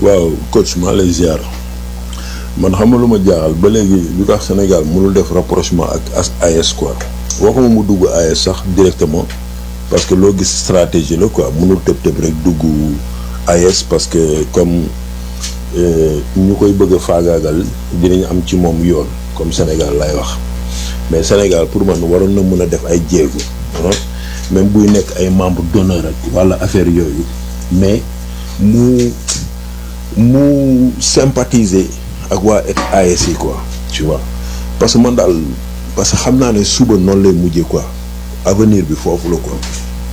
waaw coach maa lay ziar man xam nga lu ma jaaxal ba léegi lu tax Sénégal mënul def rapprochement ak as AS quoi waxuma mu dugg AS sax directement parce que loo gis stratégie la quoi mënul tëb tëb rek dugg AS parce que comme ñu koy bëgg a faagaagal dinañ am ci moom yoon comme Sénégal lay wax mais Sénégal pour man waroon na mën a def ay jéego même buy nekk ay membre d'honneur ak walla affaire yooyu mais mu mu sympathiser ak waa AS yi quoi tu vois parce que man daal parce que xam naa ne suba noonu lay mujjee quoi avenir bi foofu la quoi.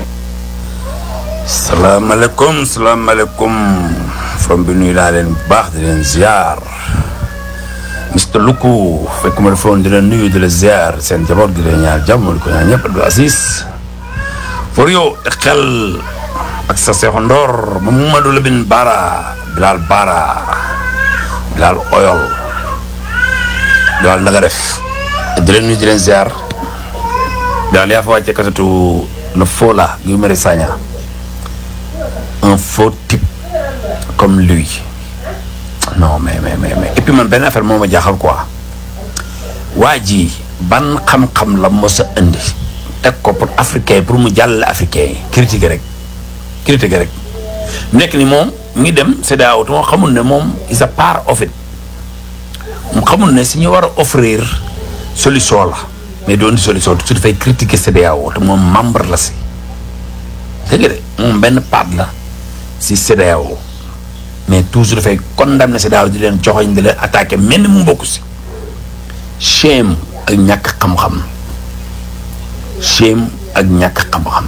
salaamaaleykum salaamaaleykum from bi nuyu naa leen bu baax di leen ziar Mr Luku fekk ma defoon di leen nuyu di la ziar seen jaboot di leen ñaar jàmm di ko ñaar ñëpp Abdou Aziz for yow xel ak sa seexu ndoor Mamadou Lamine Bara Bilal Bara Bilal Oyol Bilal na nga def di leen nuyu di leen ziar Bilal yaa fa wàcce kasatu le faux là Guy Marius Sagna un faux type comme lui non mais mais mais mais et puis man benn affaire moo ma jaaxal quoi waa ji ban xam-xam la mos a indi teg ko pour africain pour mu jàllale africain yi critiquer rek critiquer rek nekk ni moom mu ngi dem CEDEAO te moom xamul ne moom is a part of it mu xamul ne si ñu war a offrir solution la mais doon di solution su dafay critiquer CEDEAO te moom membre la si dégg de moom benn part la si CEDEAO mais toujours dafay condamné CEDEAO di leen joxoñ di leen attaqué mel ni mu bokk si shame ak ñàkk xam-xam shame ak ñàkk xam-xam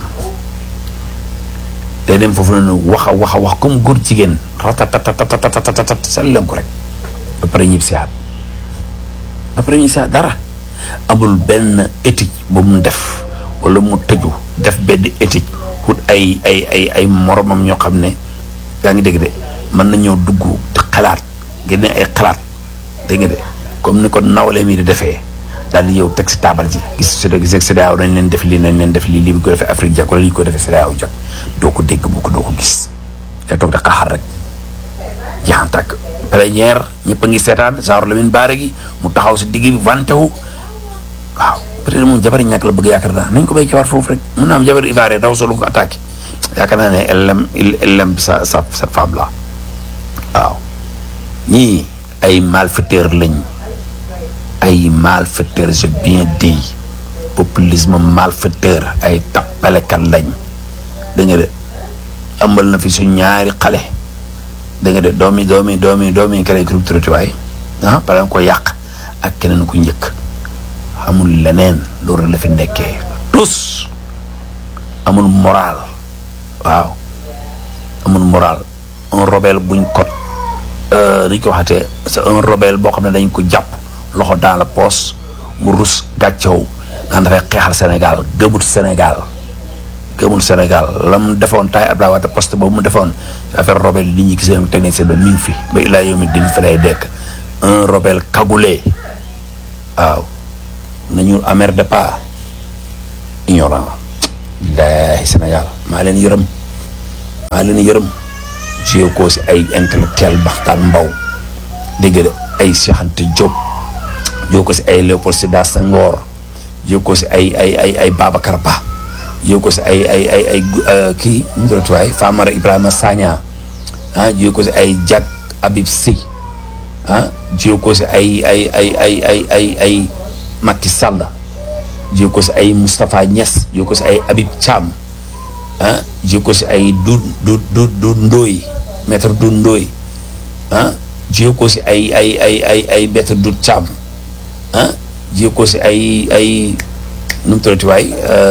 day dem foofu noonu wax a wax a wax comme góor jigéen ratatatatatatatat sal leen ko rek ba pare ñib si aat ba pare ñib si aat dara amul benn éthique ba mu def wala mu tëju def benn éthique wut ay ay ay ay moromam ñoo xam ne yaa ngi dégg de mën nañoo dugg te xalaat génne ay xalaat dégg nga de comme ni ko nawle mi di defee daal di yow teg si taabal ji gis si gis CEDEAO nañ leen def lii nañ leen def lii lii bi ko defee Afrique jag wala lii ko defee CEDEAO jag doo ko dégg bu ko doo ko gis te toog da xaxar rek jaan tàkk plénière ñëpp a ngi seetaan genre Lamine Bara gi mu taxaw si digg bi vanté wu waaw peut-être moom jabari ñàkk la bëgg yaakaar naa nañ ko béy jabar foofu rek mun naa am jabari Ivoirien daw solo ko attaqué yaakaar naa ne elle aime elle aime sa sa cette femme là waaw ñii ay malfaiteurs lañ ay malfaiteurs j'ai bien dit populisme malfaiteur ay tappalekat lañ da nga de ëmbal na fi su ñaari xale da nga de doomi doomi doomi doomi kere groupe trottoir ah pare ko yàq ak keneen ku njëkk amul leneen loolu la fi nekkee tous amul moral waaw amul moral un rebelle buñ ko ni ko waxatee c'est un rebelle boo xam ne dañ ko jàpp loxo dans la poche mu rus gàccew naan dafay xeexal Sénégal gëmut Sénégal gëmul Sénégal la mu defoon taay Abdoulaye Wade poste boobu mu defoon affaire rebelle li ñuy gisee teg nañ seen ba mi ngi fi ba ilaa yow mi din fi lay dekk un rebelle cagoulé waaw nañu amer de pas ignorant laahi Sénégal maa leen yërëm maa leen yërëm jiyee ko si ay intellectuel baxtaan mbaw dégg de ay Cheikh Anta Diop jiyee ko si ay Léopold Sédar Senghor jiyee ko si ay ay ay ay Babacar Ba jiyee ko si ay ay ay ay kii nu mu tuddati waay Famara Ibrahima Sagna ah jiyee ko si ay Diack Habib Sy ah jiyee ko si ay ay ay ay ay ay ay Macky Sall jiyee ko si ay Moustapha Niass jiyee ko si ay Habib Thiam ah jiyee ko si ay du du du du Ndoye maître du Ndoye ah jiyee ko si ay ay ay ay ay maître du Thiam ah jiyee ko si ay ay nu mu tuddati waay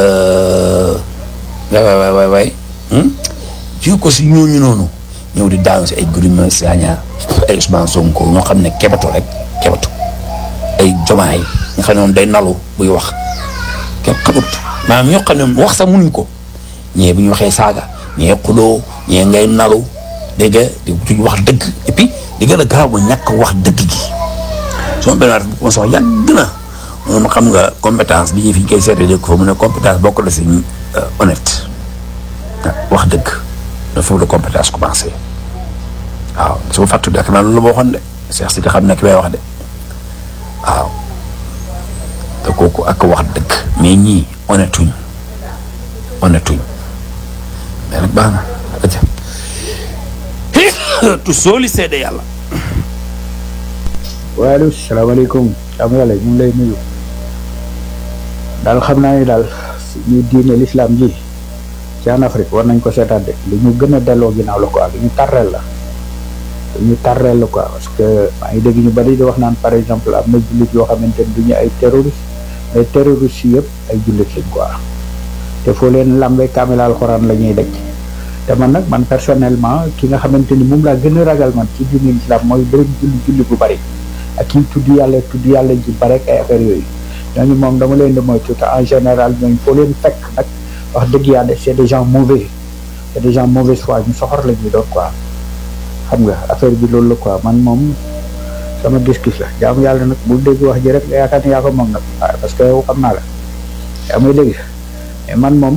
waay waay waay waay jiyee ko si ñooñu noonu ñëw di daanu si ay Guy Marius Sagna ay Ousmane Sonko ñoo xam ne kebetu rek kebetu ay jomaay nga xam ne moom day nalu buy wax kenn xamut maanaam ñoo xam ne wax sax munuñ ko ñee bu ñu waxee saaga ñee xuloo ñee ngay nalu dégg nga di duñ wax dëgg et puis di gën a garaaw ba ñàkk wax dëgg gi sama benn waat bu ma sox yàgg na moom xam nga compétence bi ñu fi ñu koy seetee dégg ko fa mu ne compétence bokk na si honnête wax dëgg dafa foofu la compétence commencé waaw su ma fàttu ak naa loolu la ma waxoon de Cheikh si nga xam ne ki may wax de waaw te kooku ak wax dëgg mais ñii honnêtuñ honnêtuñ mais nag baax na aja tu sooli seede yàlla waaleykum salaamaaleykum am yàlla ñu ngi lay nuyu daal xam naa ni daal ñu diine l'islam ji ci en Afrique war nañ ko seetaat de lu ñu gën a delloo ginnaaw la quoi lu ñu tarreel la lu ñu tarreel la quoi parce que maa ngi dégg ñu bari di wax naan par exemple am na jullit yoo xamante ni du ñu ay terroriste mais terroriste yi yëpp ay jullit lañ quoi te foo leen lambee kaamil alxuraan la ñuy dëkk te man nag man personnellement ki nga xamante ni moom laa gën a ragal man ci diine l'islam mooy bëri julli julli bu bari ak kii tudd yàlla tudd yàlla ji bare ak ay affaires yooyu ñooñu moom dama leen di moytu te en général ñooñu foo leen fekk nag wax dëgg yàlla c'est des gens mauvais c'est des gens mauvaise foi ñu soxor la ñuy doon quoi xam nga affaire bi loolu la quoi man moom sama gis-gis la jaamu yàlla nag bu dégg wax ji rek nga yaakaar ni yaa ko moom nag waaw parce que yow xam naa la yaa may dégg mais man moom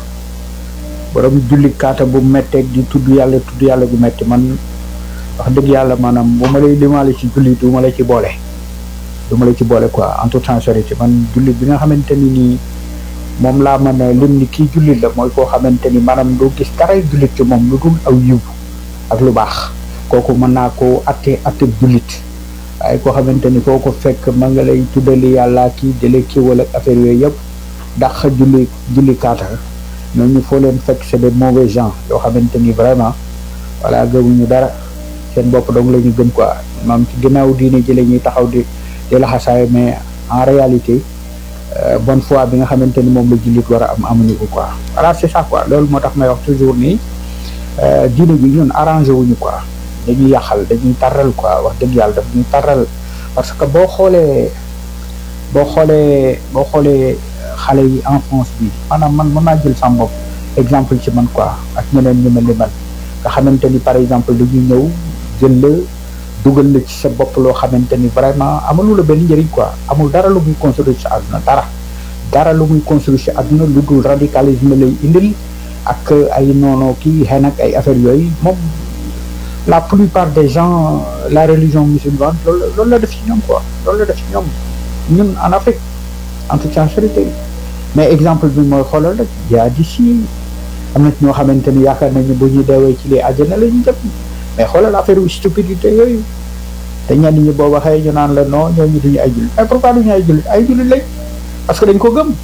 borom julli kaata bu metteeg di tudd yàlla tudd yàlla bu metti man wax dëgg yàlla maanaam bu ma lay limaale ci julli du ma la ci boole du ma la ci boole quoi en toute sincérité man julli bi nga xamante ni nii moom laa mën a lim ni kii jullit la mooy koo xamante ni maanaam doo gis daray jullit ci moom lu dul aw yiw ak lu baax kooku mën naa koo atte atte jullit waaye koo xamante ni foo ko fekk ma nga lay tuddali yàlla kii dale kii wala affaire yooyu yëpp dàq julli julli kaata ñooñu foo leen fekk c'est des mauvais gens yoo xamante ni vraiment voilà gëmuñu dara seen bopp dong la ñu gëm quoi moom ci ginnaaw diine ji la ñuy taxaw di di laxasaay mais en réalité bonne foi bi nga xamante ni moom la jullit war a am amuñu ko quoi voilà c'est ça quoi loolu moo tax may wax toujours nii diine ji ñun arrangé wuñu quoi dañuy yàqal dañuy tarral quoi wax dëgg yàlla daf ñuy tarral parce que boo xoolee boo xoolee boo xoolee xale yi enfance bi maanaam man mën naa jël sama bopp exemple ci man quoi ak ñeneen ñu mel ni man nga xamante ni par exemple dañuy ñëw jël la dugal la ci sa bopp loo xamante ni vraiment amalu la benn njëriñ quoi amul dara lu muy construire ci àdduna dara dara lu muy construire ci àdduna lu dul radicalisme lay indil ak ay noonu kii xëy nag ay affaires yooyu moom la plupart des gens la religion musulmane loolu loolu la def ci ñoom quoi loolu la def ci ñoom ñun en Afrique en toute sincérité mais exemple bi mooy xoolal rek yaa di si am na ci ñoo xamante ni yaakaar nañu bu ñu deewee ci lii àjjana la ñu jëm mais xoolal affaire yu stupidité yooyu te ñenn ñi boo waxee ñu naan la non ñooñu duñu ay jullit mais pourquoi duñu ay jullit ay jullit lañ parce que dañ ko gëm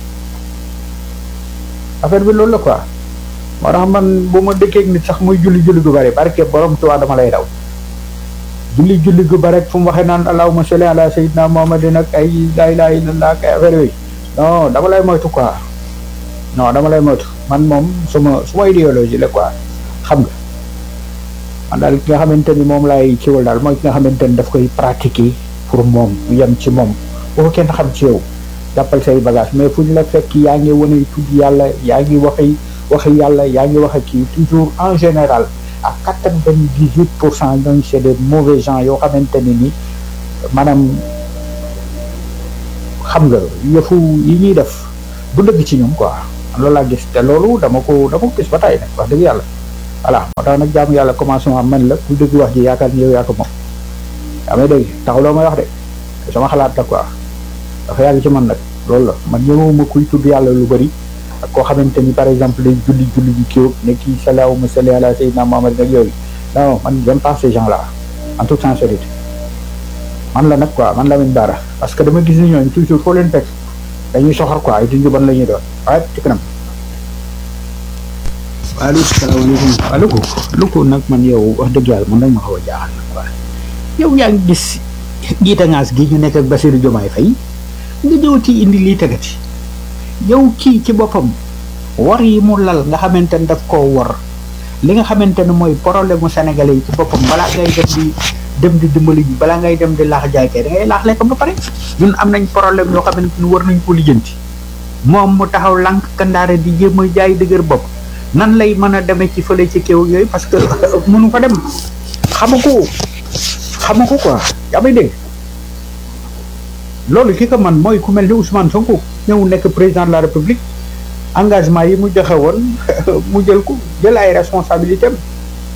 affaire bi loolu la quoi moo tax man bu ma dëkkee nit sax muy julli julli gu bari barke borom Tuubaa dama lay daw julli julli gu bari fu mu waxee naan allahumma salli ala sayyidina muhammadin ak ay laa ilaaha illallah ak ay affaire yooyu non dama lay moytu quoi non dama lay moytu man moom suma suma idéologie la quoi xam nga man daal ki nga xamante ni moom laay ciwal daal mooy ki nga xamante ni daf koy pratiquer pour moom yem ci moom bu ko kenn xam ci yow jàppal say bagage mais fu ñu la fekk yaa ngi wane tudd yàlla yaa ngi waxi waxi yàlla yaa ngi wax ak kii toujours en général à quatre-vingt-dix-huit pour cent ñooñu c'est des mauvais gens yoo xamante ni ni maanaam xam nga yëfu yi ñuy def du dëgg ci ñoom quoi loolu laa gis te loolu dama ko dama ko gis ba tey nag wax dëgg yàlla voilà moo tax nag jaamu yàlla commencement man la ku dëgg wax ji yaakaar ni yow yaa ko moom yaa may dégg taxuloo may wax de sama xalaat la quoi dafa yàgg ci man nag loolu la man ñëwuma kuy tudd yàlla lu bëri ak koo xamante ni par exemple day julli julli ji kii ne kii salaahuma salli ala sayyidina Muhammad nag yooyu non man j'aime pas ces gens là en toute sincérité man la nag quoi man Lamine Bara parce que dama gis ni ñooñu toujours foo leen fekk dañuy soxor quoi ay dundu ban la ñuy doon waaye ci kanam waaleykum salaamaaleykum waaw lu ko lu ko nag man yow wax dëgg yàlla man nag ma xaw a jaaxal nag quoi yow yaa ngi gis giitangaas gi ñu nekk ak Bassirou Diomaye Faye nga jëwati indi lii tegati yow kii ci boppam war yi mu lal nga xamante ne daf koo war li nga xamante ne mooy problème mu sénégalais yi ci boppam balaa ngay dem di dem di dimbali ji balaa ngay dem di laax jaay kay da ngay laax lekk ba pare ñun am nañ problème yoo xamante ni war nañ ko lijjanti moom mu taxaw lànk kandaare di jéem a jaay dëgër bopp nan lay mën a demee ci fële ci kéew yooyu parce que mënu fa dem xamu ko xamu ko quoi yaa may dégg loolu ki ko man mooy ku mel ni Ousmane Sonko ñëw nekk président de la République engagement yi mu joxe woon mu jël ko jël ay responsabilités am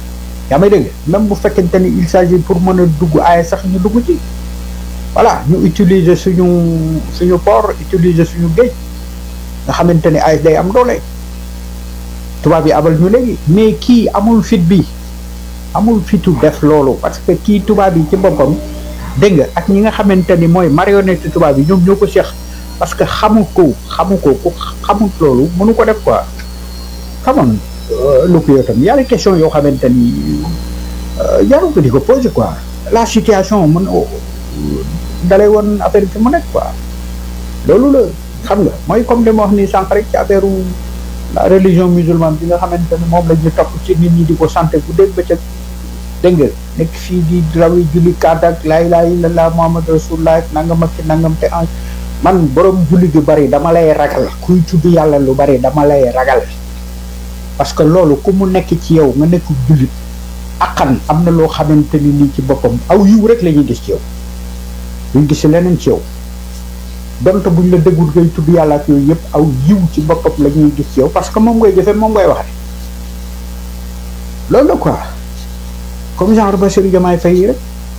yaa may dégg même bu fekkente ni il s'agit pour mën a dugg AES sax ñu dugg ci voilà ñu utiliser suñu suñu port utiliser suñu géej nga xamante ni AES day am doole tubaab yi abal ñu léegi mais kii amul fit bi amul fitu def loolu parce que kii tubaab yi ci boppam dégg nga ak ñi nga xamante ni mooy marionnette tubaab yi ñoom ñoo ko seex parce que xamu ko xamu ko ku xamut loolu mënu ko def quoi xamoon lu ko yow tam yàlla question yoo xamante ni jarul ko di ko poser quoi la situation mën dalay woon affaire bi mu nekk quoi loolu la xam nga mooy comme li ma wax ni sànq rek ci affaire la religion musulmane bi nga xamante ni moom la ñu topp ci nit ñi di ko santé bu dégg ba ca dégg nga nekk fii di rawi julli kaat ak laa ilaaha illallaah muhammad rasulullah nangam ak ci nangam te en man borom julli gu bari dama lay ragal kuy tudd yàlla lu bari dama lay ragal parce que loolu ku mu nekk ci yow nga nekk jullit akkan am na loo xamante ni nii ci boppam aw yiw rek la ñuy gis ci yow duñ gis leneen ci yow donte buñ la déggul ngay tudd yàlla ak yooyu yëpp aw yiw ci boppam la ñuy gis ci yow parce que moom ngay jëfe moom ngay waxee loolu la quoi comme genre Bassirou Diomaye Faye yi rek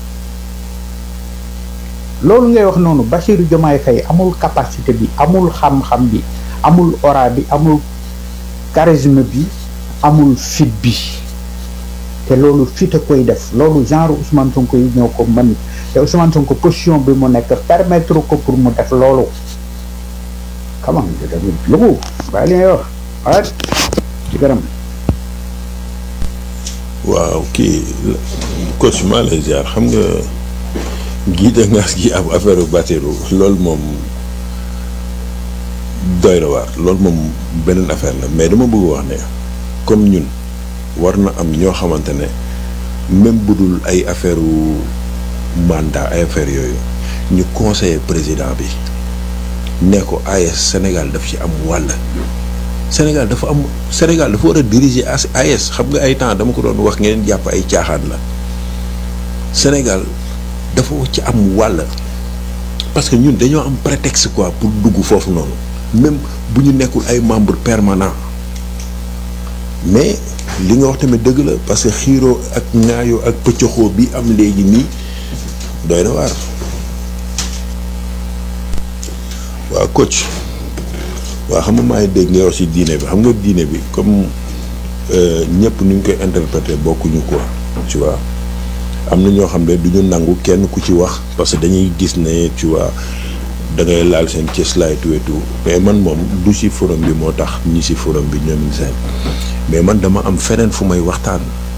loolu ngay wax noonu Bassirou Diomaye Faye amul capacité bi amul xam-xam bi amul aura bi amul charisme bi amul fit bi te loolu fit a koy def loolu genre Ousmane Sonko yi ñoo ko mën te Ousmane Sonko position bi mu nekk permettre ko pour mu def loolu xam nga tamit lu bàyyi li ngay wax waaye ci gërëm waaw kii coach maa lay ziar xam nga gii da ngaas gi ab affaire Bassirou loolu moom doy na waar loolu moom beneen affaire la mais dama bëgg wax ne comme ñun war na am ñoo xamante ne même bu dul ay affaire mandat ay affaire yooyu ñu conseiller président bi ne ko AES Sénégal daf ci am wàll Sénégal dafa am Sénégal dafa war a diriger AES xam nga ay temps dama ko doon wax ngeen jàpp ay caaxaan la Sénégal dafa ci am wàll parce que ñun dañoo am prétexte quoi pour dugg foofu noonu même bu ñu nekkul ay membre permanent mais li nga wax tamit dëgg la parce que xiiroo ak ŋaayoo ak pëccëxoo bi am léegi nii doy na waar waaw coach waaw xam nga maa ngi dégg nga wax ci diine bi xam nga diine bi comme ñëpp nu ñu koy interpréter bokkuñu quoi tu vois am na ñoo xam ne du ñu nangu kenn ku ci wax parce que dañuy gis ne tu vois da ngay laal seen cëslaay tout et tout mais man moom du ci forum bi moo tax ñi ci forum bi ñoom seen mais man dama am feneen fu may waxtaan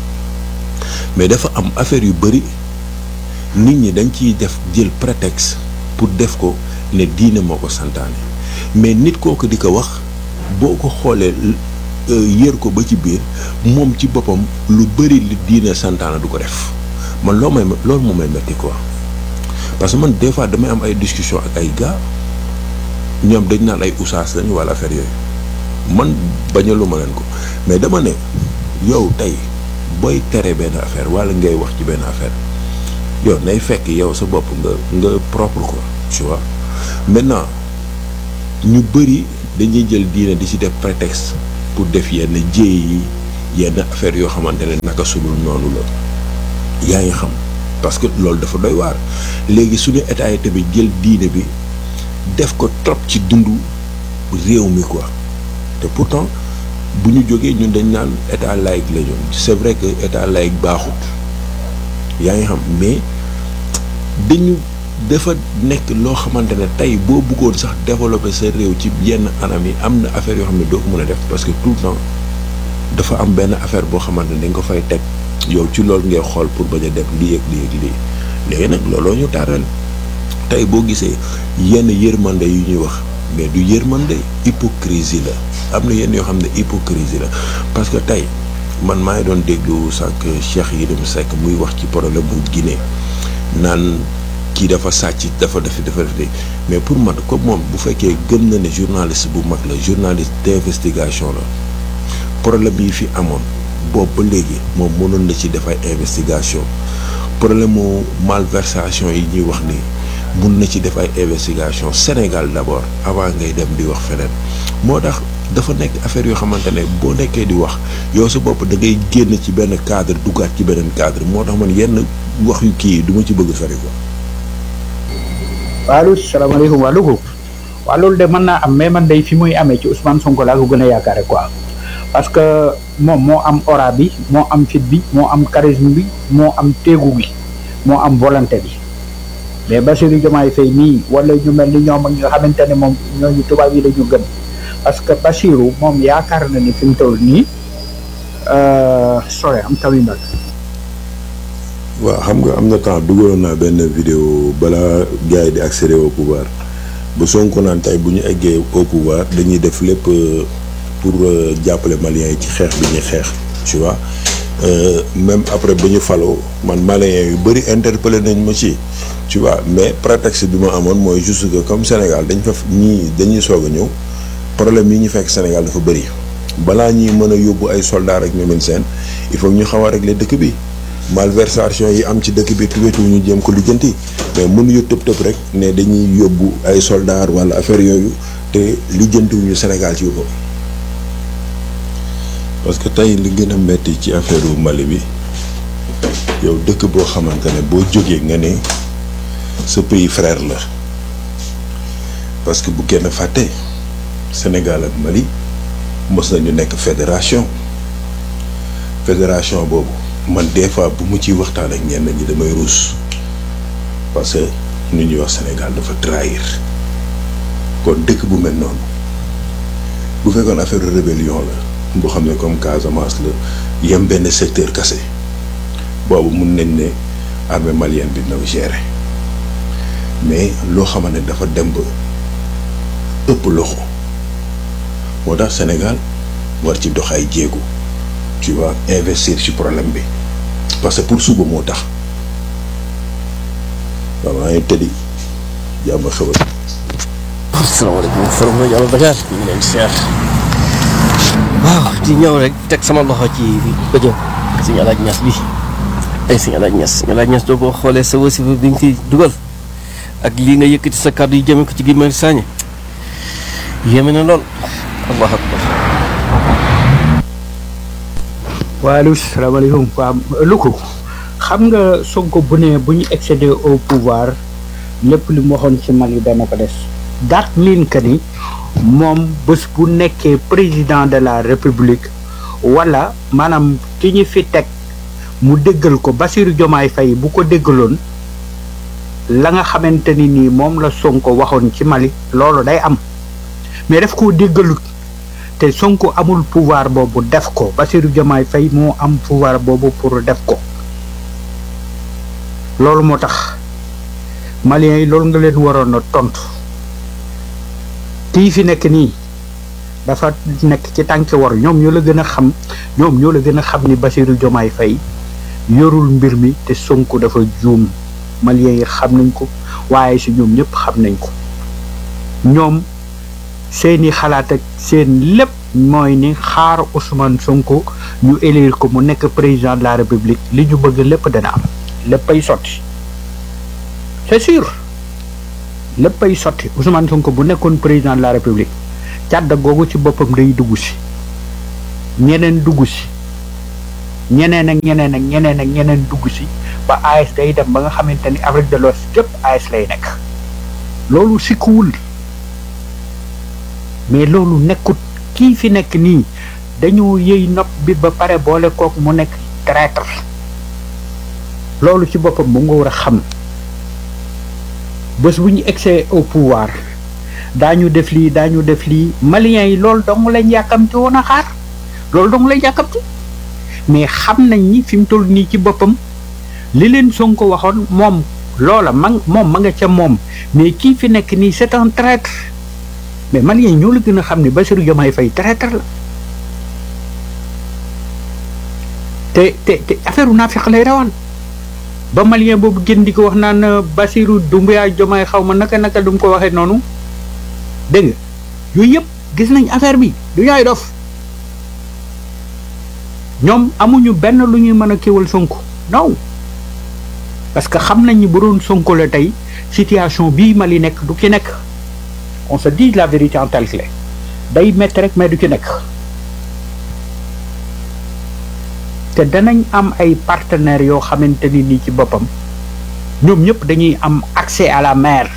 mais dafa am affaire yu bëri nit ñi dañ ciy def jël prétexte pour def ko ne diine moo ko santaane mais nit kooku di ko wax boo ko xoolee yër ko ba ci biir moom ci boppam lu bëri li diine santaane du ko def man loo may loolu moo may metti quoi parce que man des fois damay am ay discussion ak ay gars ñoom dañ naan ay usaas lañ wala affaire yooyu man bañalu ma leen ko mais dama ne yow tey booy tere benn affaire wala ngay wax ci benn affaire yow nay fekk yow sa bopp nga nga propre quoi tu vois maintenant ñu bëri dañuy jël diine di ci def prétexte pour def yenn jéey yi yenn affaire yoo xamante ne naka sulul noonu la yaa ngi xam parce que loolu dafa doy waar léegi suñu état yi tamit jël diine bi def ko trop ci dundu réew mi quoi te pourtant bu ñu jógee ñun dañ naan état laïque la ñu c'est vrai que état laïque baaxut yaa ngi xam mais dañu dafa nekk loo xamante ne tey boo bëggoon sax développer sa réew ci yenn anam yi am na affaire yoo xam ne doo ko mën a def parce que tout le temps dafa am benn affaire boo xamante ne dañ ko fay teg yow ci loolu ngay xool pour bañ a def lii ak lii ak lii léegi nag looloo ñu taaral tey boo gisee yenn yërmande yu ñuy wax mais du yërmande hypocrisie la am na yenn yoo xam ne hypocrisie la parce que tey man maa ngi doon déglu sànq Cheikh Yérim Seck muy wax ci problème bu Guinée naan kii dafa sàcc dafa def dafa def mais pour man comme moom bu fekkee gëm na ne journaliste bu mag la journaliste d'investigation la problème yi fi amoon boobu ba léegi moom mënoon na ci def ay investigation problème mu malversation yi ñuy wax ni mun na ci def ay investigation Sénégal d'abord avant ngay dem di wax feneen moo tax dafa nekk affaire yoo xamante ne boo nekkee di wax yow sa bopp da ngay génn ci benn cadre duggaat ci beneen cadre moo tax man yenn wax yu kii yi du ma ci bëgg sori quoi. waaw salaamaaleykum waa Louga waaw loolu de mën naa am mais man day fi muy amee ci Ousmane Sonko laa ko gën a yaakaare quoi parce que moom moo am aura bi moo am fit bi moo am charisme bi moo am téegu bi moo am volonté bi mais Bassirou Diomaye Faye nii wala ñu mel ni ñoom ak ñi nga xamante ne moom ñooñu tubaab yi dañu gën parce que Bassirou moom yaakaar na ni fi mu toll nii sore am tamit nag waaw xam nga am na temps dugaloon naa benn vidéo balaa gars yi di accéder au pouvoir bu Sonko naan tey bu ñu eggee au pouvoir dañuy def lépp pour jàppale Maliens yi ci xeex bi ñuy xeex tu vois même après ba ñu faloo man Maliens yu bëri interpellé nañ ma ci tu vois mais prétexte bi ma amoon mooy juste que comme Sénégal dañ fa ñii dañuy soog a ñëw problème yi ñu fekk Sénégal dafa bëri balaa ñuy mën a yóbbu ay soldats ak ñoom seen il faut ñu xaw a régler dëkk bi. malversation yi am ci dëkk bi tuwetu ñu jéem ko lijjanti mais mënuñu tëb tëb rek ne dañuy yóbbu ay soldats wala affaire yooyu te lijjantiwuñu Sénégal ci boppam parce que tey li gën a metti ci affaire Mali bi yow dëkk boo xamante ne boo jógee nga ne sa pays frère la parce que bu kenn fàtte Sénégal ak Mali mos nañu nekk fédération fédération boobu. man des fois bu mu ciy waxtaan ak ñenn ñi damay ruus parce que nu ñuy wax Sénégal dafa trahir kon dëkk bu mel noonu bu fekkoon affaire rébellion la boo xam ne comme Casamance la yem benn secteur kase boobu mun nañ ne armée malienne bi na gérer mais loo xamante ne dafa dem ba ëpp loxo moo tax Sénégal war ci dox ay jéego. tu vas investir ci problème bi parce que pour suba moo tax waaw maa ngi tëddi jàmm xewal. asalaamaaleykum forum rajo Allo Dakar ñu ngi leen di seer waaw di ñëw rek teg sama loxo ci bëjë suñu alaaj ñas bi ay suñu alaaj ñas suñu alaaj ñas doo boo xoolee sa wasifa bi nga fi dugal ak lii nga yëkkati sa kàddu yi jëme ko ci Guy Marius Sagna yéeme na lool allahu akbar waalu salaamaaleykum waa Louga xam nga Sonko bu ne bu ñu accéder au pouvoir lépp li mu waxoon ci Mali dana ko des daat miin que ni moom bés bu nekkee président de la république wala maanaam ki ñu fi teg mu déggal ko Bassirou Diomaye Faye bu ko déggaloon la nga xamante ni nii moom la Sonko waxoon ci Mali loolu day am mais daf koo déggalut te Sonko amul pouvoir boobu def ko Bassirou Diomaye Faye moo am pouvoir boobu pour def ko loolu moo tax Maliens yi loolu nga leen waroon a tontu kii fi nekk nii dafa nekk ci tànki war ñoom ñoo la gën a xam ñoom ñoo la gën a xam ni Bassirou Diomaye Faye yorul mbir mi te Sonko dafa juum Maliens yi xam nañ ko waaye si ñoom ñëpp xam nañ ko ñoom seeni xalaat ak seen lépp mooy ni xaar Ousmane Sonko ñu élire ko mu nekk président de la République li ñu bëgg lépp dana am léppay sotti c'est sûr léppay sotti Ousmane Sonko bu nekkoon président de la République càdd googu ci boppam day dugg si ñeneen dugg si ñeneen ak ñeneen ak ñeneen ak ñeneen dugg si ba AS day dem ba nga xamante ni Afrique de l'Ouest képp AS lay nekk loolu sikkuwul mais loolu nekkut kii fi nekk nii dañoo yëy nopp bi ba pare boole kook mu nekk traître loolu ci boppam mu nga war a xam bés bu ñu excès au pouvoir daañu def lii daañu def lii maliens yi loolu dong lañ yàkkamti woon a xaar loolu dong lañ yàkkamti mais xam nañ ni fi mu toll nii ci boppam li leen Sonko waxoon moom loola ma moom ma nga ca moom mais kii fi nekk nii c'est un traître mais maliens yi ñoo la gën a xam ne Bassirou Diomaye Faye traître la te te te affaire u naafiq lay rawal ba malien boobu gën di ko wax naan Bassirou Doumbouya Diomaye xaw ma naka naka du mu ko waxee noonu dégg nga yooyu yëpp gis nañ affaire bi du yaay dof ñoom amuñu benn lu ñuy mën a kéwal Sonko non parce que xam nañ ni bu doon Sonko la tey situation bii Mali nekk du ki nekk on se dit la vérité en telle clé day métti rek mais du ci nekk te danañ am ay partenaires yoo xamante ni nii ci boppam ñoom ñëpp dañuy am accès à la mer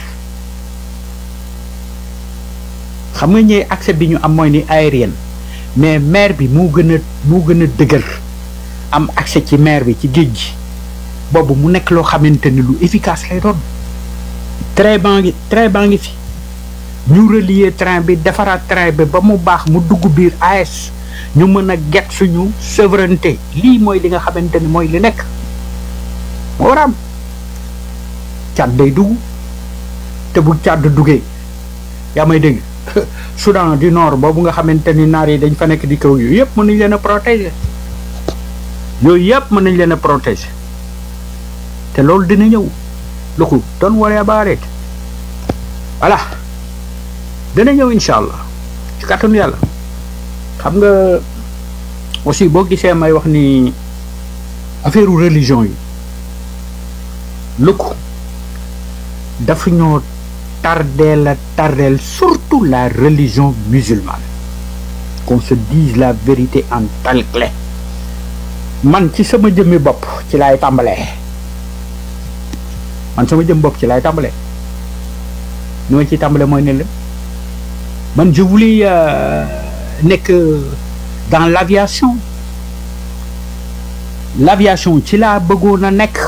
xam nga ñëw accès bi ñu am mooy ni aérienne mais mer bi moo gën a moo gën a dëgër am accès ci mer bi ci géej gi boobu mu nekk loo xamante ni lu efficace lay doon train baa ngi train baa ngi fi ñu relier train bi defaraat train bi ba mu baax mu dugg biir AS ñu mën a get suñu souveraineté lii mooy li nga xamante ni mooy li nekk moo war a am càdd day dugg te bu càdd duggee yaa may dégg Soudan du Nord boobu nga xamante ni naar yi dañ fa nekk di kaw yooyu yëpp mën nañ leen a protéger yooyu yëpp mën nañ leen a protéger te loolu dina ñëw lu ko don't worry about it voilà dina ñëw incha allah ci kàttanu yàlla xam nga aussi boo gisee may wax ni affaire religion yi lu ko dafa ñoo tardeel a tardeel surtout la religion musulmane qu'on se dise la vérité en telle clé man ci sama jëmmi bopp ci laay tàmbalee man sama jëm bopp ci laay tàmbalee ni ma ciy tàmbalee mooy ne la man je voulais nekk dans l'aviation l'aviation ci laa bëggoon a nekk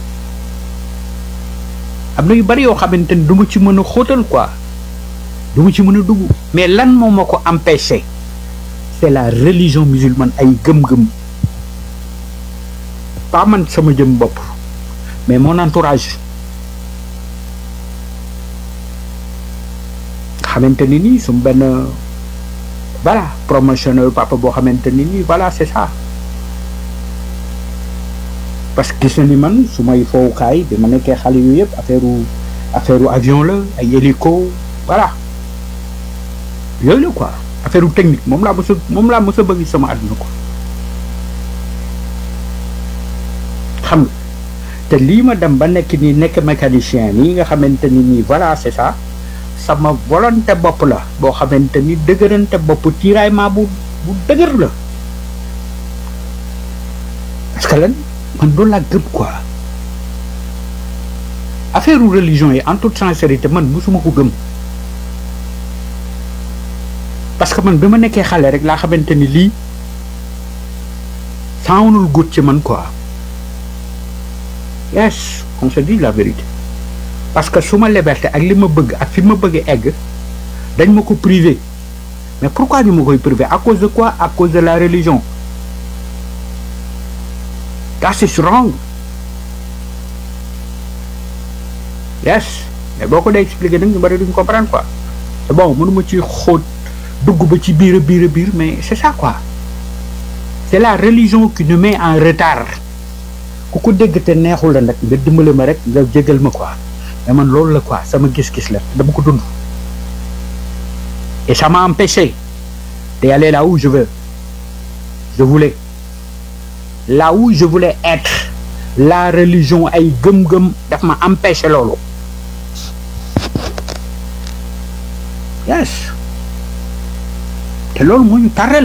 am na yu bari yoo xamante ni du ma ci mën a xóotal quoi du ma ci mën a dugg mais lan moo ma ko empêché c'est la religion musulmane ay gëm-gëm pas man sama jëm bopp mais mon entourage xamante ni nii su benn voilà promotionnel papa boo xamante ni nii voilà c'est ça parce que gis na ni man su may fowukaay bi ma nekkee xale yu yëpp affaire affaire avion la ay hélico voilà yooyu la quoi affaire technique moom laa mës a moom laa mës a bëgg sama àdduna ko xam nga te lii ma dem ba nekk nii nekk mécanicien nii nga xamante ni nii voilà c'est ça sama volonté bopp la boo xamante ni dëgërante bopp tiraillement bu bu dëgër la parce que lan man loolu laa gëm quoi affaire religion yi en toute sincérité man musuma ko gëm parce que man bi ma nekkee xale rek laa xamante ni lii saawunul gut ci man quoi yes on se dit la vérité parce que su ma liberté ak li ma bëgg ak fi ma bëgg egg dañ ma ko privé mais pourquoi ñu ma koy privé à cause de quoi à cause de la religion that is wrong yes mais boo ko dee expliqué nag ñu bari duñ comprendre quoi c'est bon mënuma ci xóot dugg ba ci biir a biir a biir mais c'est ça quoi c'est la religion qui nous met en retard ku ko dégg te neexul la nag nga dimbale ma rek nga jégal ma quoi mais man loolu la quoi sama gis-gis la dama ko dund et ça m'a empêché d'aller là où je veux je voulais là où je voulais être la religion ay gëm-gëm daf ma empêché loolu yes te loolu moo ñu tarrel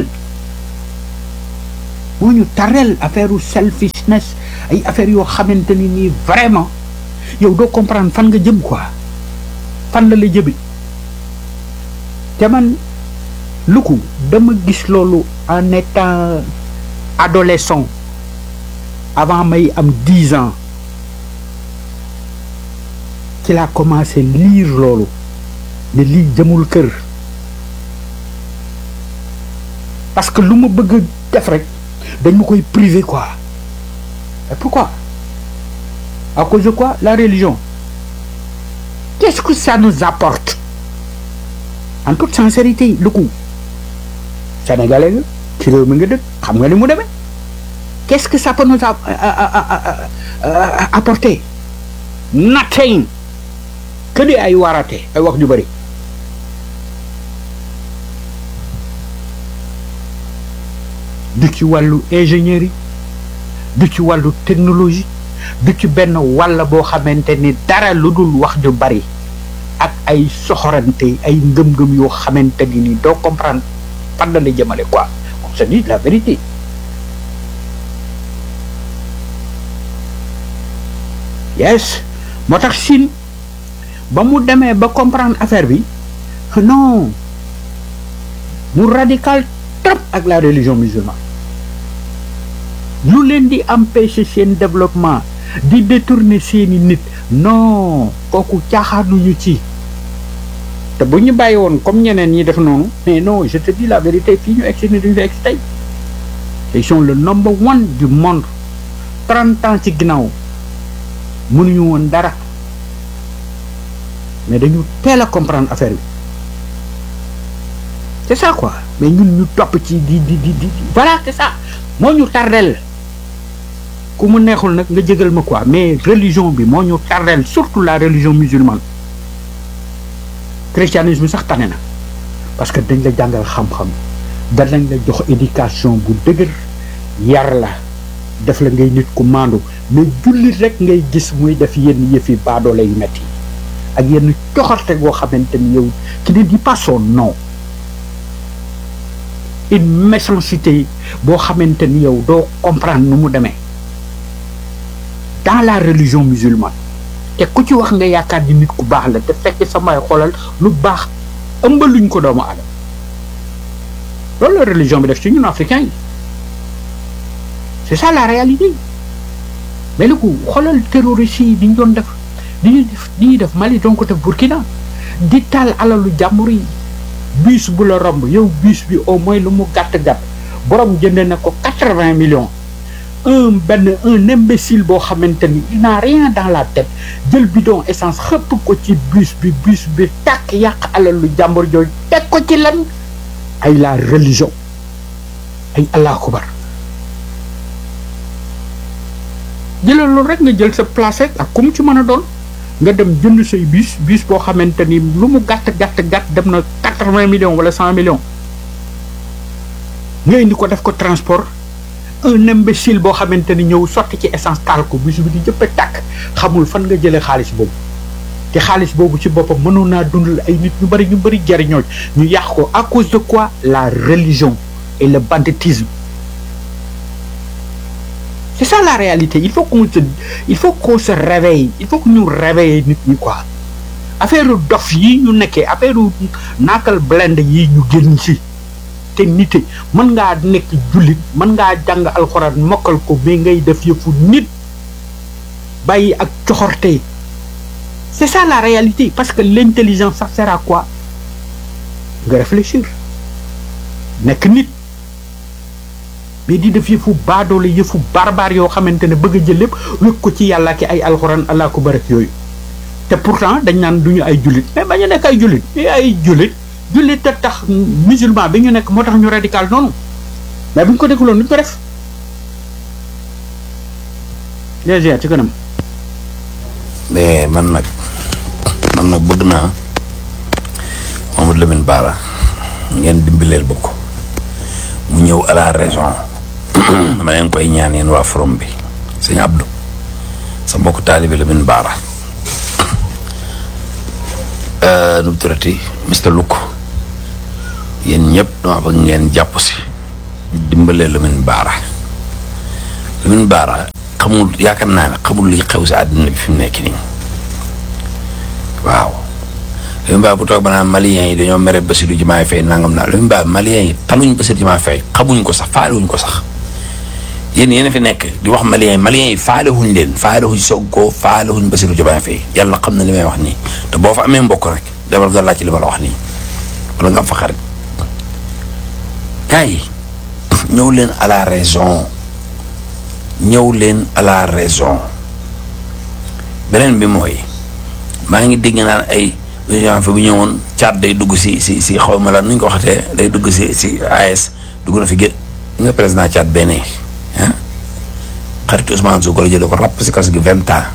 moo ñu tarrel affaire u selfishness ay affaire yoo xamante ni nii vraiment yow doo comprendre fan nga jëm quoi fan la la jëbi te man lu ko dama gis loolu en étant adolescent avant may am dix ans ci laa commencé lire loolu ne lii jëmul kër parce que lu ma bëgg def rek dañ ma koy privé quoi et pourquoi à cause de quoi la religion qu'est-ce que ça nous apporte en toute sincérité lu ko sénégalais nga ci réew mi nga dëkk xam nga ni mu demee qu'est-ce que ça peut nous apporter nothing que di ay warate ay wax ju bëri du ci wàllu ingénierie du ci wàllu technologie du ci benn wàll boo xamante ni dara lu dul wax ju bari ak ay soxorante ay ngëm-ngëm yoo xamante ni ni doo comprendre fan la la jëmale quoi on se dit la vérité yes moo tax Chine ba mu demee ba comprendre affaire bi non mu radical trop ak la religion musulmane lu leen di empêcher seen développement di détourner seeni nit non kooku caaxaanuñu ci te bu ñu bàyyi woon comme ñeneen ñi def noonu mais non je te dis la vérité fii ñu egsi ni duñu fi egsi tey ils sont le number one du monde trente ans ci ginnaaw mënuñu woon dara mais dañu teel a comprendre affaire bi c'est ça quoi mais ñun ñu topp ci di di di di voilà c'est ça moo ñu tardel ku mu neexul nag nga jégal ma quoi mais religion bi moo ñu tardel surtout la religion musulmane christianisme sax tane na parce que dañ la jàngal xam-xam danañ la jox éducation bu dëgër yar la def la ngay nit ku maandu mais jullit rek ngay gis muy def yenn yëfi baadoole yu metti ak yenn coxarte goo xamante ni yow qui ne dit pas son nom une méchanceté boo xamante ni yow doo comprendre nu mu demee dans la religion musulmane te ku ci wax nga yaakaar ni nit ku baax la te fekk samay xoolal lu baax ëmbaluñ ko doomu aadama loolu la religion bi def ci ñun africains yi c'est ça la réalité mais lu ko xoolal terroristes yi di ñu doon def di ñuy def di ñuy def Mali doon ko def Burkina di taal alalu jàmbur yi bus bu la romb yow bus bi au moins lu mu gàtt gàtt borom jënd na ko quatre-vingts millions un benn un imbécile boo xamante ni il n'a rien dans la tête jël bidon essence xëpp ko ci bus bi bus bi tàkk yàq alalu jàmbur jooju teg ko ci lan ay la religion ay allah akubar jëlal loolu rek nga jël sa place rek ak ku mu ci mën a doon nga dem jënd say bus bus boo xamante ni lu mu gàtt gàtt gàtt dem na quatre-vingts millions wala cent millions nga indi ko def ko transport un imbécile boo xamante ni ñëw sotti ci essence taal ko bus bi di jëppe tàkk xamul fan nga jëlee xaalis boobu te xaalis boobu ci boppam mënoon naa dundal ay nit ñu bari ñu bari jariñoo ñu yàq ko à cause de quoi la religion et le banditisme c'est ça la réalité il faut qu'on se il faut qu'on se réveille il faut que ñu réveiller nit ñi quoi affaire dof yi ñu nekkee affaire naakal blend yi ñu génn ci te nite mën ngaa nekk jullit mën ngaa jàng alxuraan mokkal ko mais ngay def yëfu nit bàyyi ak coxorte c'est ça la réalité parce que l'intelligence ça sert à quoi nga réfléchir nekk nit mais di def yëfu baadoole yëfu barbar yoo xamante ne bëgg a jël lépp wékk ko ci yàlla ki ay alxuraan allah ko barak yooyu te pourtant dañ naan duñu ay jullit mais bañ a nekk ay jullit mais ay jullit jullit te tax musulman bi ñu nekk moo tax ñu radical noonu mais bu ñu ko dégluwoon duñ ko def déjà ci kanam mais man nag man nag bëgg naa Mamadou Lamine Bara ngeen dimbaleel ba ko mu ñëw à la raison dama leen koy ñaan yéen waa forom bi sëñ Abdou sa mbokk taalibi Lamine Bara nu mu turati Mr Luk yéen ñëpp dama bëgg ngeen jàpp si dimbalee Lamine Bara Lamine Bara xamul yaakaar naa ne xamul li xew si àddina bi fi mu nekk nii waaw Lamine Bara bu toog ba naan maliens yi dañoo mere Bassirou Diomaye Faye nangam naa Lamine Bara maliens yi taluñ Bassirou Diomaye Faye xamuñ ko sax faalewuñ ko sax yéen yéen a fi nekk di wax maliens yi maliens yi faalewuñ leen faalewuñ Sonko faalewuñ Bassirou Diomaye Faye yàlla xam na li may wax nii te boo fa amee mbokk rek demal nga laaj ci li ma la wax nii wala nga am fa xarit gars yi ñëw leen à la raison ñëw leen à la raison beneen bi mooy maa ngi dégg naan ay fa bu ñëwoon caat day dugg si si si xaw ma la nu ñu ko waxatee day dugg si si AS dugg na fi gé nga président caat benn ah xaritu Ousmane Sonko la jëlee ko ràpp si kaso gi vingt ans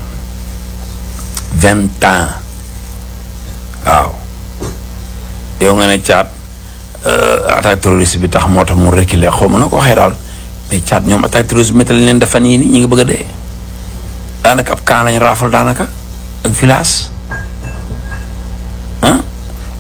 vingt ans waaw yow nga ne caat attaque terroriste bi tax moo tax mu reculer xaw ma na ko waxee daal mais caat ñoom attaque terroriste bi métti leen dafa nii nii ñi ngi bëgg a dee daanaka ab kaan lañ raafal daanaka ak village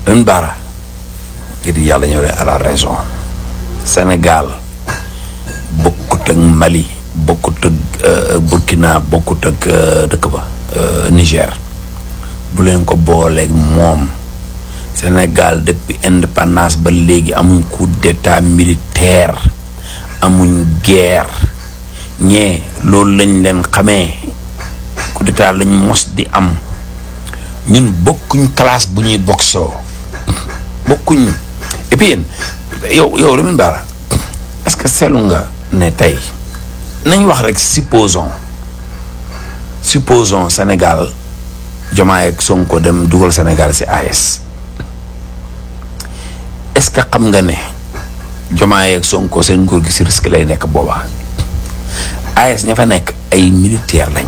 ren baara ngir yàlla ñëw leen à la raison Sénégal bokkut ak Mali bokkut ak Burkina bokkut ak dëkk ba Niger bu leen ko booleeg moom Sénégal depuis indépendance ba léegi amuñ coup d'état militaire amuñ guerre ñee loolu lañ leen xamee coup d'état lañ mos di am ñun bokkuñ classe bu ñuy boxoo bokkuñ et puis yéen yow yow Lamine Bara est-ce que seetlu nga ne tey nañ wax rek supposons supposons Sénégal Diomaye ak Sonko dem dugal Sénégal ci AES est-ce que xam nga ne Diomaye ak Sonko seen nguur gi ci risque lay nekk boobaa AES ña fa nekk ay militaire lañ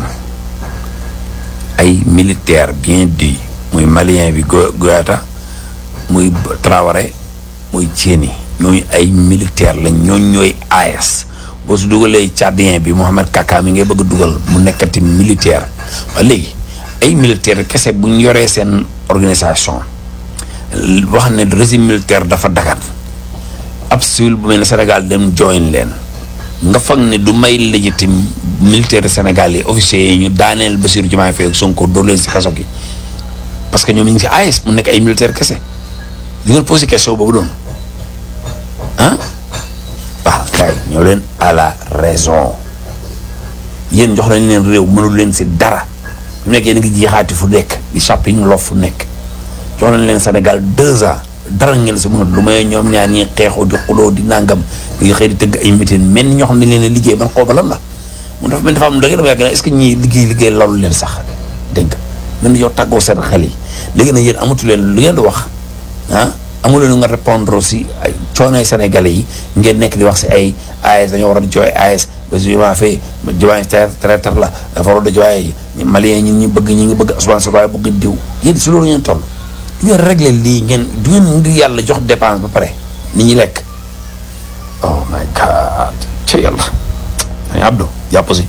ay militaire bien dit muy malien bi Goyata muy Traoré muy Tieni ñooñu ay militaire lañ ñooñu ñooy AES boo su dugalee tchadien bi Mohamed Kaka mi ngay bëgg a dugal mu nekkati militaire waaye léegi ay militaire kese bu ñu yoree seen organisation wax ne régime militaire dafa dagat ab civil bu mel ne Sénégal dem join leen nga foog ne du may légitime militaire Sénégal yi officiers yi ñu daaneel Bassirou Diomaye Faye ak Sonko dóor leen si kaso gi parce que ñoom ñu ngi si AES mu nekk ay militaire kese li nga posé question boobu doon ah waaw kay ñoo leen à la raison yéen jox nañ leen réew mënul leen si dara mu nekk yéen a ngi jeexaati fu nekk di sàpp yi ñu lof fu nekk jox nañ leen Sénégal deux ans dara ngeen si mënul lu may ñoom ñaar ñi xeexoo di xuloo di nangam di xëy di tëgg ay meeting men ñoo xam ne leen liggéey man xooba lan la mu dafa mel dafa am da ngeen yàgg est-ce que ñii liggéey liggéey loolu leen sax dégg nga mën yow tàggoo seen xel yi léegi nag yéen amatu leen lu ngeen di wax ah amu leen nga répondre si ay coonay sénégalais yi ngeen nekk di wax si ay AES dañoo war a jooy AES ba su ma fee Diomaye traiteur la dafa war a jooy malien ñi ñu bëgg ñi ngi bëgg Ousmane Sonko bëgg diw yéen si loolu ngeen toll du ngeen réglé lii ngeen du ngeen ngir yàlla jox dépense ba pare nit ñi lekk oh my god ci yàlla ay Abdou jàpp si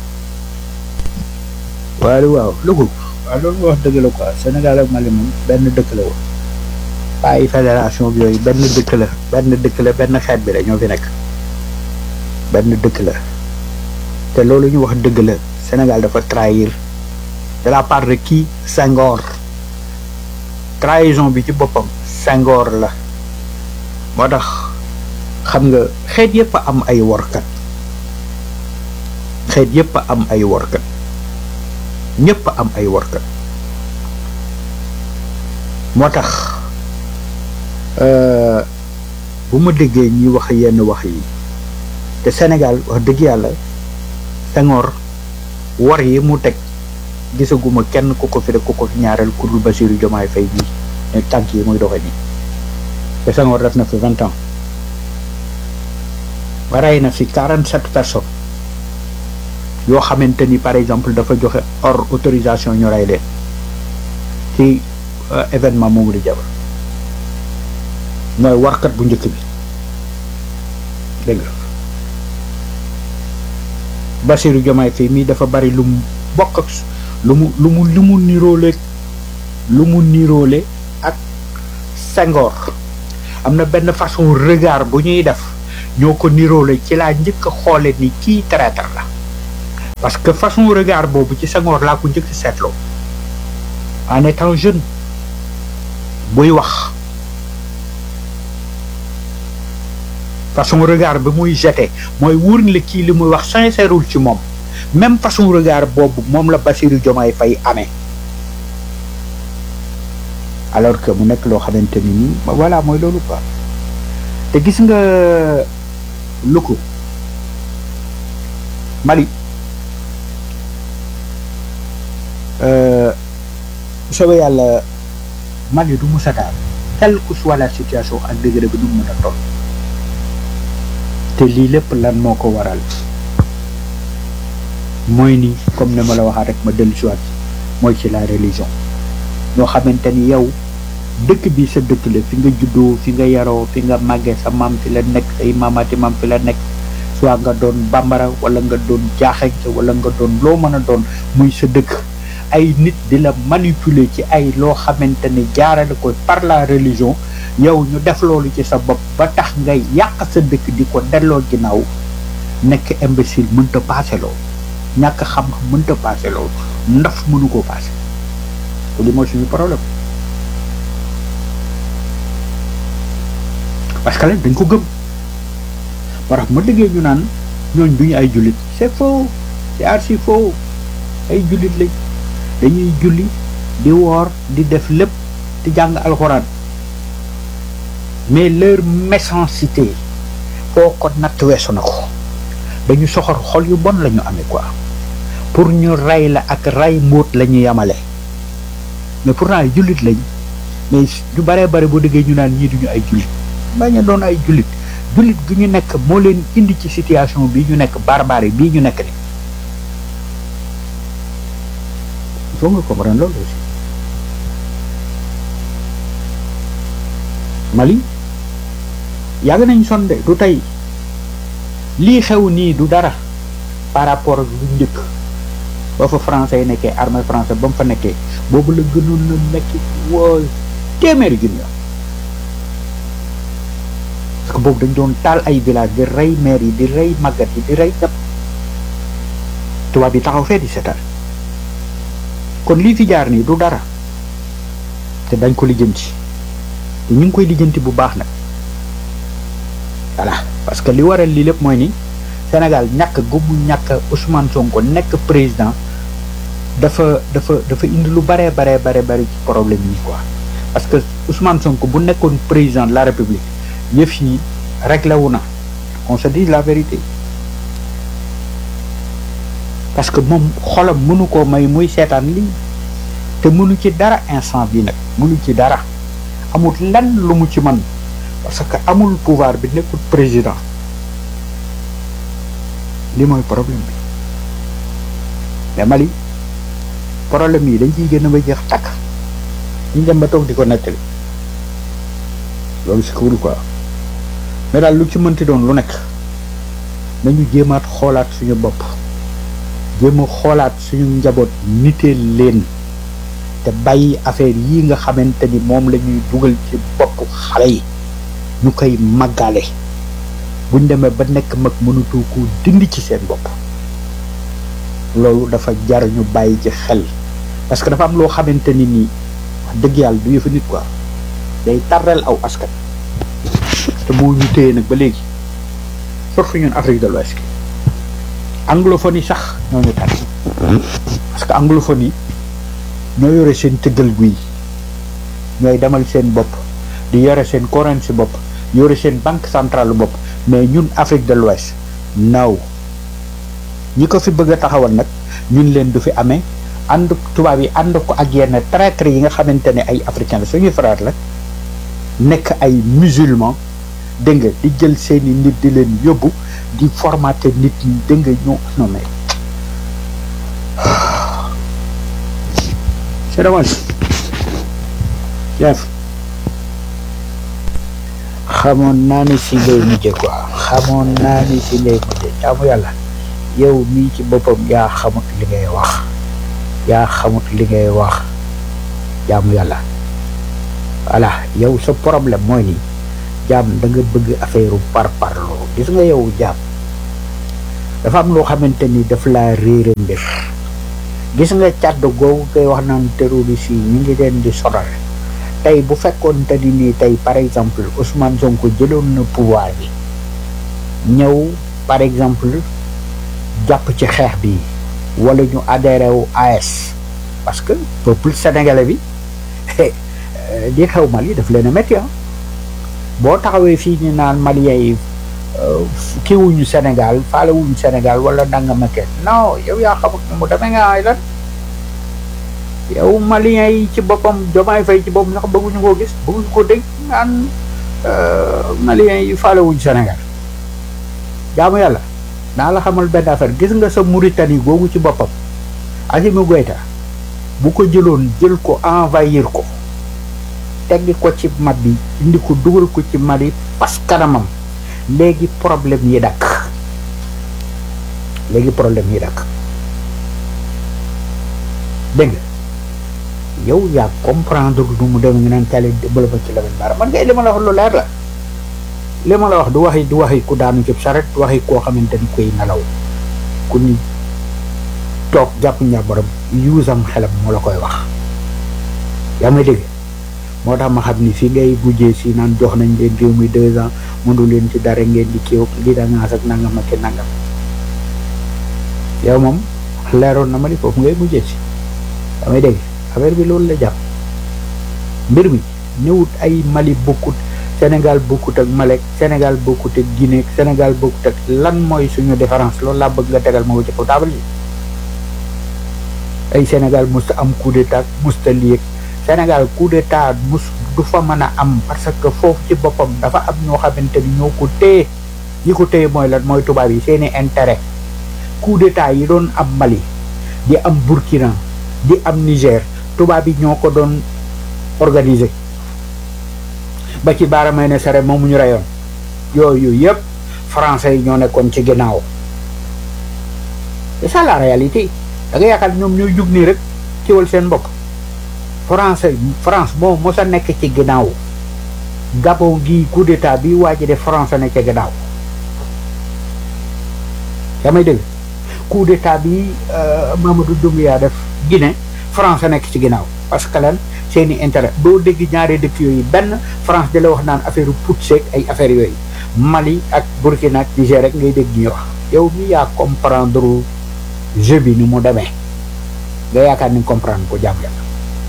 waaye waaw Louga waaw loolu nga wax dëgg la quoi Sénégal ak Mali moom benn dëkk la woon pas ay fédération bi yooyu benn dëkk la benn dëkk la benn xeet bi la ñoo fi nekk benn dëkk la te loolu ñu wax dëgg la Sénégal dafa trahir de la part de qui Senghor trahison bi ci boppam Senghor la moo tax xam nga xeet yëpp a am ay workat xeet yëpp a am ay workat ñëpp a am ay workat moo tax bu ma déggee ñuy wax yenn wax yi te Sénégal wax dëgg yàlla Senghor war yi mu teg gisaguma kenn ku ko fi de ku ko fi ñaareel ku dul Bassirou Diomaye Faye bii ne tànk yi muy doxe nii te Senghor def na fi vingt ans ba rey na fi quarante sept personnes yoo xamante ni par exemple dafa joxe hors autorisation ñu rey leen ci événement moomu di jabar mooy warkat bu njëkk bi dégg nga Bassirou Diomaye Faye mii dafa bari lu mu bokk ak lu mu lu mu lu mu niroole lu mu niroole ak Senghor am na benn façon regard bu ñuy def ñoo ko niroole ci laa njëkk a xoole ni kii traître la parce que façon regard boobu ci Senghor laa ko njëkk seetloo en étant jeune buy wax façon regard bi muy jeté mooy wóor la kii li muy wax sincèreul ci moom même façon regard boobu moom la Bassirou Diomaye Faye amee alors que mu nekk loo xamante ni nii voilà mooy loolu quoi te gis nga lu ko Mali soobee yàlla Mali du mu sataal quelle que soit la situation ak degré bi du mu mën a toll te lii lépp lan moo ko waral mooy ni comme ne ma la waxaat rek ma dellu si waat mooy ci la religion ñoo xamante ni yow dëkk bi sa dëkk la fi nga juddoo fi nga yaroo fi nga màggee sa maam fi la nekk say maamaati maam fi la nekk soit nga doon bambara wala nga doon jaaxeñ wala nga doon loo mën a doon muy sa dëkk ay nit di la manipuler ci ay loo xamante ne jaarale ko par la religion yow ñu def loolu ci sa bopp ba tax ngay yàq sa dëkk di ko delloo ginnaaw nekk imbécile mënta paase loolu ñàkk xam-xam mënta paase loolu ndaf mënu koo paase te li mooy suñu problème parce que lañ dañ ko gëm moo tax ma déggee ñu naan ñooñ duñu ay jullit c'est faux c'est archi faux ay jullit lañ dañuy julli di woor di def lépp di jàng alxuraan mais leur méchanceté foo ko natt weesu na ko dañu soxor xol yu bon la ñu amee quoi pour ñu rey la ak rey mbóot la ñu yamale mais pourtant ay jullit lañ mais ñu baree bare boo déggee ñu naan ñii duñu ay jullit bañ a doon ay jullit jullit gi ñu nekk moo leen indi ci situation bi ñu nekk barbare bii ñu nekk ni il faut nga comprendre loolu aussi Mali yàgg nañ sonde du tey lii xew nii du dara par rapport ak lu njëkk ba fa français yi nekkee armée français ba mu fa nekkee boobu la gënoon na nekk woo téeméeri junni parce que boobu dañ doon taal ay village di rey maire yi di rey màggat yi di rey ñëpp tubaab yi taxaw fee di seetaan kon lii fi jaar nii du dara te dañ ko lijjanti te ñu ngi koy lijjanti bu baax nag voilà parce que li waral lii lépp mooy ni Sénégal ñàkk gu mu ñàkk Ousmane Sonko nekk président dafa dafa dafa indi lu baree baree bare bari ci problème yi quoi parce que Ousmane Sonko bu nekkoon président de la République yëf yi réglé wu na on se dit la vérité parce que moom xolam mënu koo may muy seetaan lii te mënu ci dara instant bi nag mënu ci dara amul lenn lu mu ci mën parce que amul pouvoir bi nekkul président li mooy problème bi mais Mali problème yi dañ ciy gën a ba jeex takk ñu dem ba toog di ko nettali loolu si cool quoi mais daal lu ci mënti doon lu nekk nañu jéemaat xoolaat suñu bopp jéem a xoolaat suñu njaboot niteel leen te bàyyi affaire yi nga xamante ni moom la ñuy dugal ci bopp xale yi ñu koy màggale buñ demee ba nekk mag mënatu ko dindi ci seen bopp loolu dafa jar ñu bàyyi ci xel parce que dafa am loo xamante ni nii wax dëgg yàlla du yëfa nit quoi day tardel aw askan te moo ñu téye nag ba léegi surtout ñun Afrique de l'Ouest anglophonie sax ñoo ñu tànn parce que anglophonie ñoo yore seen tëggal guy ñooy demal seen bopp di yore seen currency bopp yore seen banque centrale bopp mais ñun Afrique de l'Ouest naw ñi ko fi bëgg a taxawal nag ñun leen du fi amee ànd tubaab yi ànd ko ak yenn traître yi nga xamante ne ay africain la suñuy frère la nekk ay musulman dégg nga di jël seeni nit di leen yóbbu di formater nit ñi dégg nga ñoo non mais c'est dommage chef xamoon naa ni si ngay mujje quoi xamoon naa ni si ngay mujje jaamu yàlla yow mii ci boppam yaa xamut li ngay wax yaa xamut li ngay wax jaamu yàlla voilà yow sa problème mooy ni jaam da nga bëgg affaire par parloo gis nga yow jaam dafa am loo xamante ni daf laa réere mbir gis nga càdd googu koy wax naan terroriste yi ñu ngi leen di sonal tey bu fekkoon te ni nii tey par exemple Ousmane Sonko jëloon na pouvoir bi ñëw par exemple jàpp ci xeex bi wala ñu adhéré wu AS parce que peuple sénégalais bi di xew Mali daf leen a métti boo taxawee fii ni naan Maliens yi kii wuñu Sénégal faale wuñu Sénégal wala nanga ma kenn non yow yaa xamut mu demee nga ay lan yow Maliens yi ci boppam Diomaye Faye ci boppam sax bëgguñu koo gis bëgguñu ko dégg naan Maliens yi faale wuñu Sénégal jaamu yàlla naa la xamal benn affaire gis nga sa Mauritanie googu ci boppam Assimi Goïta bu ko jëloon jël ko envahir ko teggi ko ci mat bi indi ko dugal ko ci Mali pas kanamam léegi problème yi dakk léegi problème yi dakk dégg nga yow yaa comprendre du mu demee nga naan kale bëla ba ci Lamine Bara man ngay li ma la wax lu leer la li ma la wax du waxi du waxi ku daanu ci saret du waxi koo xamante ni koy nelaw ku ni toog jàpp njàmbaram yuusam xelam moo la koy wax yaa may dégg moo tax ma xam ni fi ngay bujjee si naan jox nañ leen réew mi deux ans mënu leen ci dara ngeen di kiiw li da ngaas ak nangam ak nangam yow moom leeroon na ma ni foofu ngay mujjee si damay dégg affaire bi loolu la jàpp mbir mi ñëwut ay Mali bokkut Sénégal bokkut ak Malek Sénégal bokkut ak Guinée Sénégal bokkut ak lan mooy suñu différence loolu laa bëgg nga tegal ma ko ci kaw taabal yi ay Sénégal musta am coup d'état musta lii Sénégal coup d'état mus du fa mën a am parce que foofu ci boppam dafa am ñoo xamante ni ñoo ko téye ñi ko téye mooy lan mooy tubaab yi seeni intérêt coup d'état yi doon am Mali di am Burkina di am Niger tubaab yi ñoo ko doon organiser ba ci baara may ne sare moomu ñu reyoon yooyu yëpp français yi ñoo nekkoon ci ginnaaw c'est ça la réalité da nga yaakaar ñoom ñooy jug nii rek kiwal seen bopp français France moo mos a nekk ci ginnaaw Gabon gi coup d'état bi waa ji de France ne ci ginnaaw yaa may dégg coup d'état bi Mamadou Doumbouya def Guinée France nekk ci ginnaaw parce que lan seeni intérêt doo dégg ñaari dëkk yooyu benn France di la wax naan affaire putsch ak ay affaires yooyu Mali ak Burkina ak Niger rek ngay dégg ñuy wax yow mi yaa comprendre jeu bi ni mu demee nga yaakaar ni comprendre ko jàmm yàlla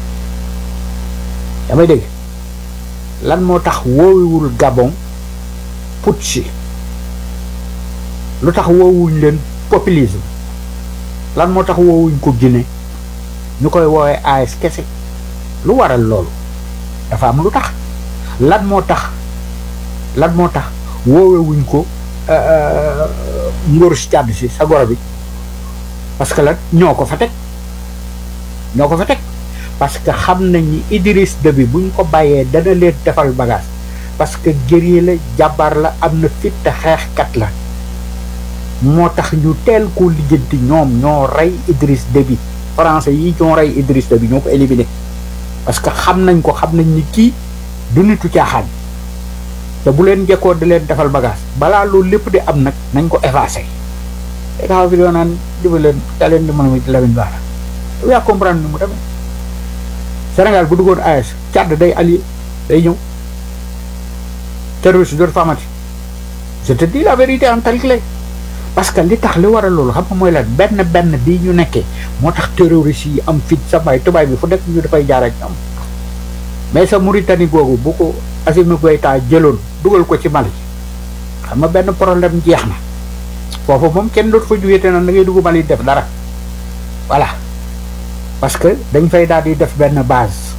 yaa may dégg lan moo tax woowewul Gabon putsch lu tax woowuñ leen populisme lan moo tax woowuñ ko Guinée ñu koy woowee AS kese lu waral loolu dafa am lu tax lan moo tax lan moo tax woowewuñ ko ngóor si càdd si sa goro bi parce que lan ñoo ko fa teg ñoo ko fa teg parce que xam nañ ni Idriss Déby buñ ko bàyyee dana leen defal bagage parce que guerrier la jàmbaar la am na fit te xeexkat la moo tax ñu teel koo lijjanti ñoom ñoo rey Idriss Déby français yi ñoo rey Idriss Déby ñoo ko éliminé parce que xam nañ ko xam nañ ni kii du nitu caaxaan te bu leen jekkoo di leen defal bagage balaa loolu lépp di am nag nañ ko effacé te taxaw fi doo naan diba leen da leen di mën a ci Lamine Bara yow yaa comprendre ni mu demee Sénégal bu duggoon AS Tchad day allié day ñëw terroriste dootu fa amati je te dis la vérité en tel clé parce que li tax li waral loolu xam nga mooy lan benn benn bii ñu nekkee moo tax terroriste yi am fit sa bay tubaay bi fu nekk ñu dafay jaar ak ñoom mais sa Mauritanie googu bu ko Assimi Goïta jëloon dugal ko ci Mali xam nga benn problème jeex na foofu moom kenn dootu fa jógee te naan da ngay dugg Mali def dara voilà parce que dañ fay daal di def benn base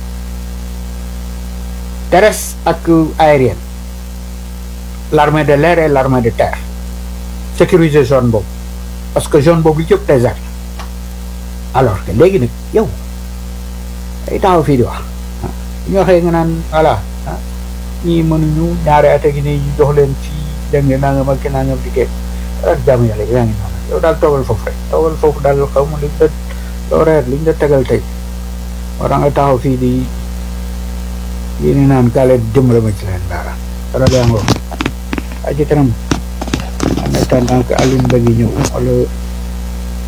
terrestre ak aérienne l'armée de l'air et l'armée de terre sécuriser zone boobu parce que zone boobu yëpp désert alors que léegi nag yow ay taxaw fii di wax ñu waxee nga naan voilà ñii mënuñu ñaari at gi nii ñu jox leen fii dégg nga nangam ak nangam di kee ak jàmm yàlla yaa ngi noonu yow daal toogal foofu rek toogal foofu daal xaw ma liñ la loo reer liñ la tegal tey war nga taxaw fii di yii ni naan kaale dimbale ma ci leen dara dara yaa ngoo ay ci kanam en attendant que Alioune Mbengue ñëw wala